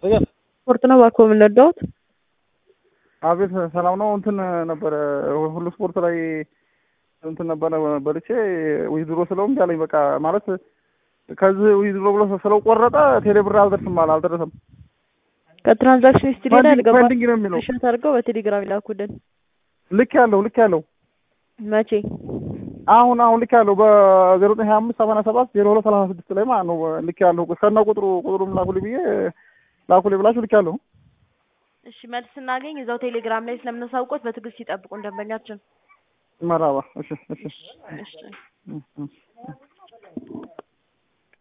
ስፖርት ነው እባክዎ ምን ረዳዎት? አቤት ሰላም ነው። እንትን ነበረ ሁሉ ስፖርት ላይ እንትን ነበረ በልቼ ዊዝድሮ ስለው እምቢ አለኝ። በቃ ማለት ከዚህ ዊዝድሮ ብሎ ስለው ቆረጠ። ቴሌብር አልደርስም አለ አልደረሰም። ከትራንዛክሽን ሂስትሪ ላይ ፔንዲንግ አልገባም። ፔንዲንግ ነው የሚለው። ሻት አድርገው በቴሌግራም ይላኩልን። ልክ ያለው ልክ ያለው መቼ? አሁን አሁን ልክ ያለው በዜሮ ዘጠኝ ሀያ አምስት ሰማንያ ሰባት ዜሮ ሁለት ሰላሳ ስድስት ላይ ማለት ነው። ልክ ያለው ከነ ቁጥሩ ቁጥሩም ላኩልኝ ብዬ ላኩልኝ ብላችሁ ልክ ያለው እሺ መልስ ስናገኝ እዛው ቴሌግራም ላይ ስለምናሳውቆት በትዕግስት ይጠብቁን ደንበኛችን። መራባ እሺ እሺ እሺ እሺ